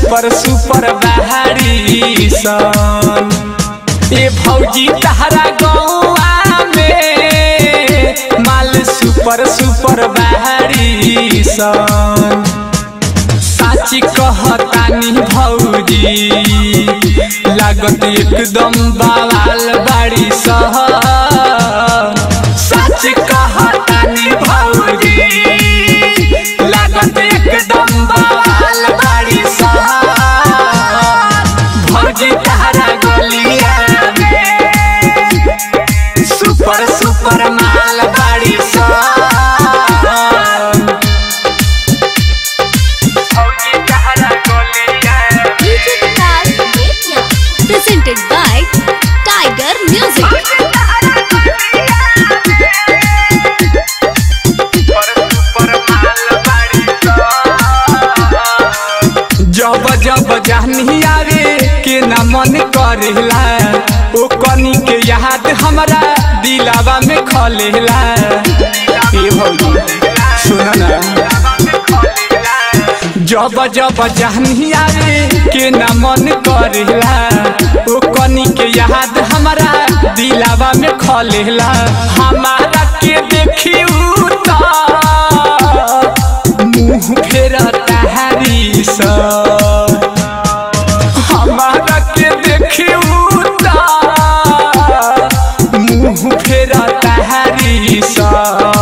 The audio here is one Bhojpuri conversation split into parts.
सुपर सुपर बहारी सन ए भौजी तहरा गौआ में माल सुपर सुपर बहारी सन साची कहतानी भौजी लागत एकदम बवाल बाड़ी सहन सच कहतानी भौजी लागत एकदम बवाल बाड़ी सहन भौजी तहरा गलिया में सुपर सुपर माल बाड़ी सहन भौजी तहरा गलिया DJ Vikas Media. Presented by Tiger Music. जब जब जानी आवे के न मन करेला ओ कनी के याद हमरा दिलावा में खलेला ए भौजी सुन ना जब जब जानी आवे के न मन करेला ओ कनी के याद हमरा दिलावा में खलेला हमारा के देखी उता मुंह फेरा तहारी सा हमारा के देखी उता मुंह फेरा तहारी सा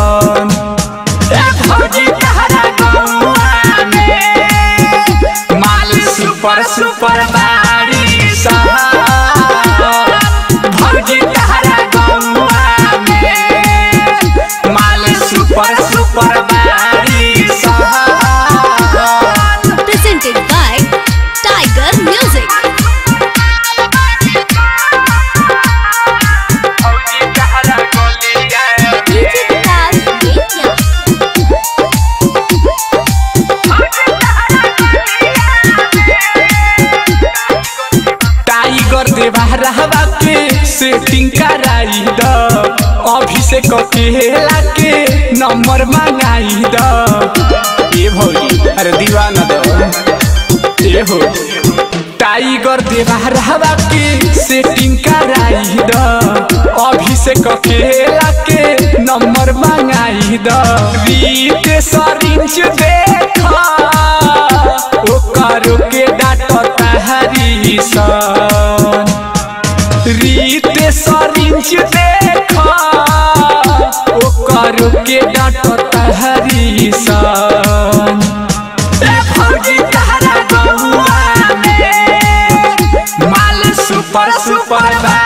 ए भौजी तहरा गौआ में माल सुपर सुपर बारी सा भौजी तहरा गौआ में माल सुपर सुपर बारी सा Presented by Tiger Music. DJ Vikas Media. Tiger देवा रहवा के सेटिंग कराई द अभिषेक केला के नंबर मंगाई द ए भौजी अरे दीवाना द ए हो टाइगर देवा रहवा के सेटिंग कराई द अभिषेक केला के नंबर मंगाई द रीत सरिंच देखा ओकर के डाट तहरी सन रीत सरिंच देखा ओकर के डाट तहरी सन ए भौजी तहरा गौआ में माल सुपर सुपर बा